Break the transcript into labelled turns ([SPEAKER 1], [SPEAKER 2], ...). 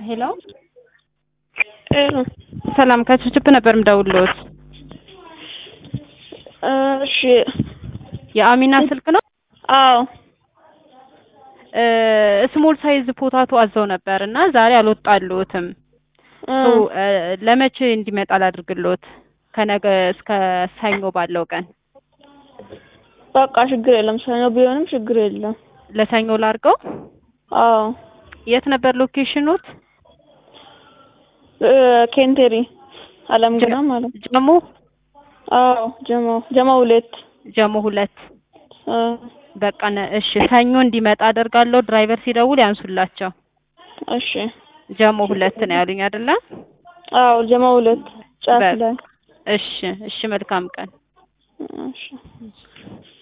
[SPEAKER 1] ሄሎ ሰላም ከችፕ ነበር ምደውልዎት።
[SPEAKER 2] እሺ
[SPEAKER 1] የአሚና ስልክ ነው?
[SPEAKER 2] አዎ
[SPEAKER 1] ስሞል ሳይዝ ፖታቶ አዘው ነበር እና ዛሬ አልወጣልዎትም። ሶ ለመቼ እንዲመጣ ላድርግልዎት? ከነገ እስከ ሰኞ ባለው ቀን
[SPEAKER 2] በቃ ችግር የለም። ሰኞ ቢሆንም ችግር የለም።
[SPEAKER 1] ለሰኞ ላድርገው?
[SPEAKER 2] አዎ
[SPEAKER 1] የት ነበር ሎኬሽኑት?
[SPEAKER 2] ኬንቴሪ አለም ገና ማለት ነው።
[SPEAKER 1] ጀሞ
[SPEAKER 2] አዎ ጀሞ ጀሞ ሁለት
[SPEAKER 1] ጀሞ ሁለት
[SPEAKER 2] አ
[SPEAKER 1] በቃ ነ- እሺ ሰኞ እንዲመጣ አደርጋለሁ። ድራይቨር ሲደውል ያንሱላቸው።
[SPEAKER 2] እሺ
[SPEAKER 1] ጀሞ ሁለት ነው ያሉኝ አይደለ?
[SPEAKER 2] አዎ ጀሞ ሁለት ጫፍ
[SPEAKER 1] በቃ
[SPEAKER 2] ላይ
[SPEAKER 1] እሺ እሺ መልካም ቀን።
[SPEAKER 2] እሺ